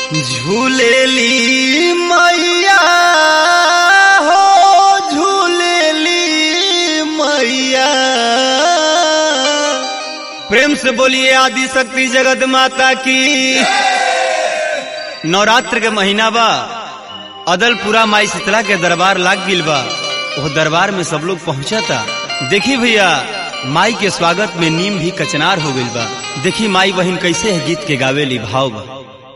झूलेली मैया हो झूलेली मैया प्रेम से बोलिए आदि शक्ति जगत माता की नवरात्र के महीना बा अदलपुरा माई शीतला के दरबार लाग गिल बा वो दरबार में सब लोग पहुंचा देखी भैया माई के स्वागत में नीम भी कचनार हो गइल बा देखी माई बहन कैसे है गीत के गावेली भाव बा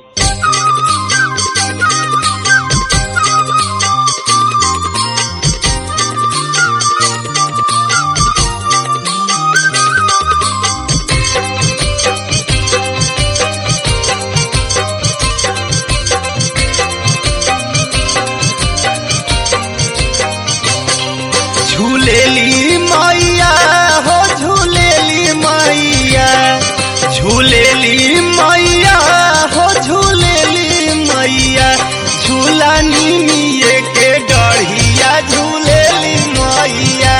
झूलेली मैया हो झूलेली मैया झूलेली मैया हो झूलेली मैया झूला नीमिए के डढ़िया झूलेली मैया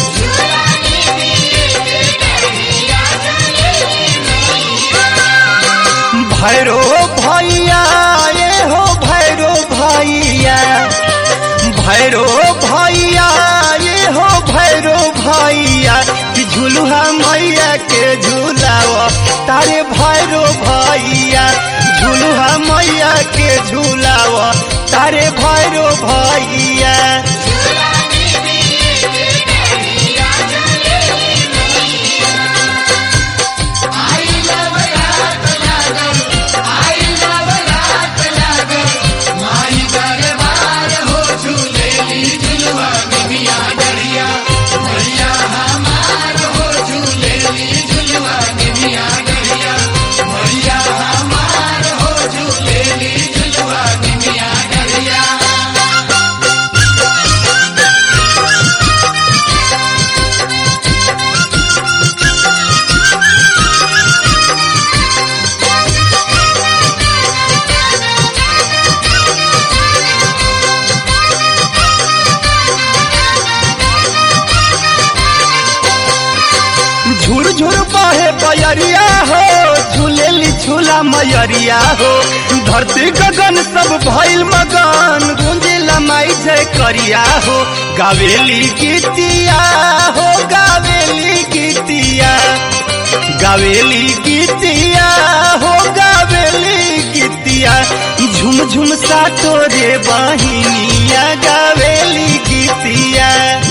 भैरो भैया ये हो भैरो भैया भैरो भैया ये हो भैरो भैया कि झुलुहा मैया के झूलाव तारे भैरो भैया झुलुहा मैया के झूलाव तारे भैरो भैया झुर झुर बहे बयरिया हो झूलेली झूला मयरिया हो धरती गगन सब भइल मगन गुंजिला माई जय करिया हो गावेली गीतिया हो गावेली गीतिया गावेली गीतिया हो गावेली गीतिया झुम झुम सा तोरे बहिनिया गावेली गीतिया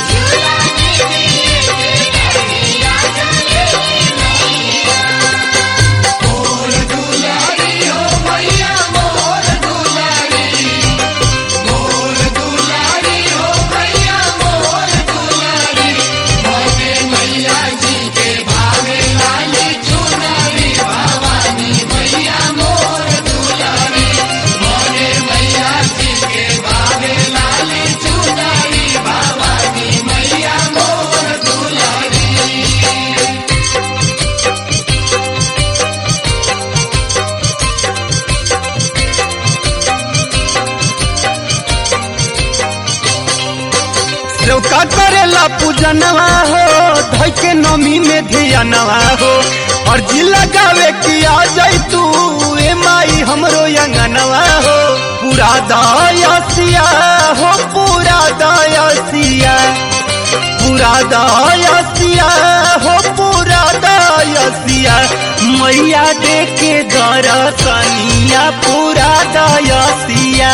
लौका करेला पूजनवा हो धई के नमी में धियानवा हो और जी लगावे कि आ जाई तू ए माई हमरो अंगनवा हो पूरा दयासिया हो पूरा दयासिया पूरा दयासिया हो पूरा दयासिया मैया दे के दरसनिया पूरा दयासिया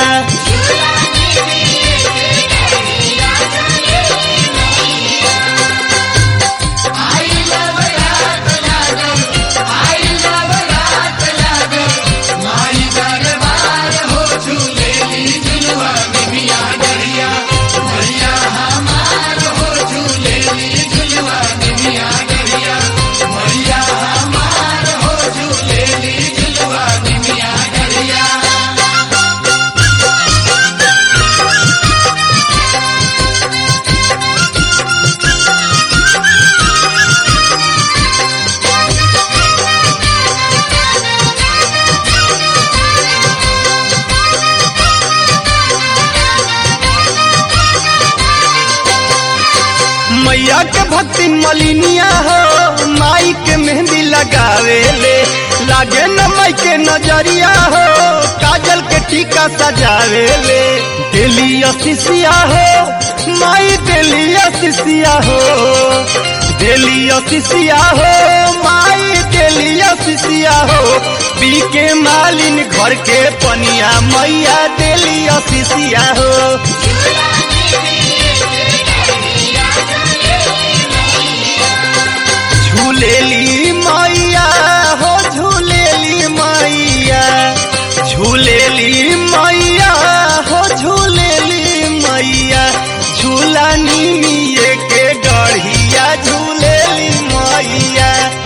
मैया के भक्ति मलिनिया हो माई के मेहंदी लगावे ले लागे न माई के नजरिया हो काजल मंदिरिया सजावे ले दिलिया शिष्या हो माई दिलिया शिष्या हो दिलिया शिष्या हो माई दिलिया शिष्या हो पी के मालिन घर के पनिया मैया दिलिया शिष्या हो झूलेली मैया हो झूलेली मैया झूलेली मैया हो झूलेली मैया झूला निमिये के गढ़िया झूलेली मैया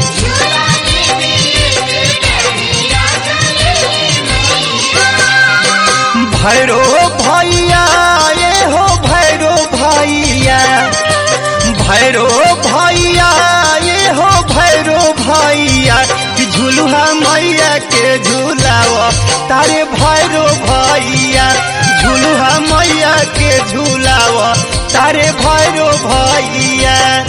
भैरो भैया ये हो भैरो भैया भैरो भैया ये हो भैरो भैया कि झुलुहा मैया के झूलाव तारे भैरो भैया झुलुहा मैया के झूलाव तारे भैरो भैया